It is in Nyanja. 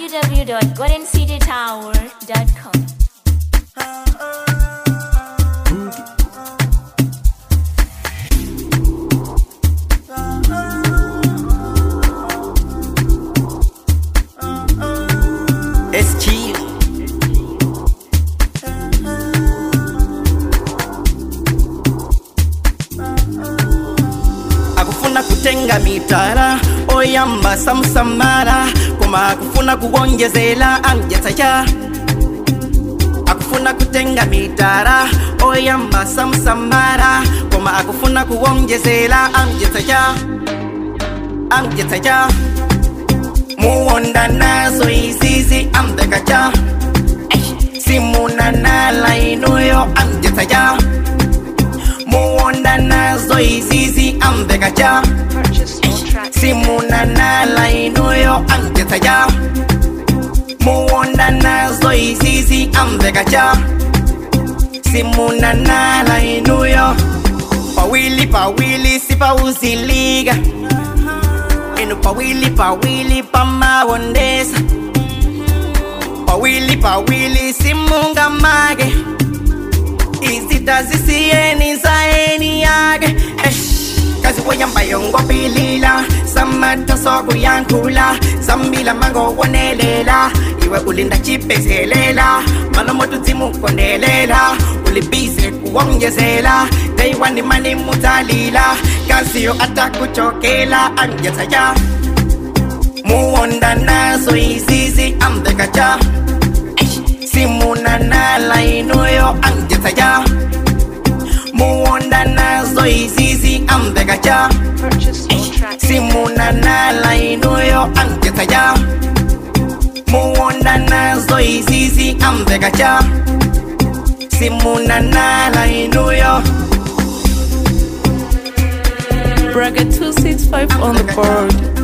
www.goldencitytower.com. It's chill. akufuna kutenga mitala oyamba samsamala koma akufuna kuwonjezela amjetsacha akufuna kutenga mitala oyamba samsamala koma akufuna kuwonjezela amjetsacha amjetsacha muwonda nazo izizi amdekacha simunanala inuyo amjetsacha muwonda nazo izizi ambekacha simunanala inuyo amjetsacha muwonda nazo izizi ambekacha simunanala inuyo pawili pawili sipauziliga inu pawili pawili pamawondesa pawili pawili simungamage izita zisiyeni zaeni yake kazi weyamba yongopilila samata sokuyankhula sambila mango wonelela iwe ulinda chipezelela malomoto dzimukondelela ulibize kuwongezela teiwani mani mudzalila kaziyo atakuchokela anjetsacha muwonda nazo izizi amdekacha simunanala inuyo anjetsacha muwonda nazo izizi amdekacha simunanala inuyo anjetsacha muwonda nazo izizi amdekacha simunanala inuyo Bracket 265 on the board.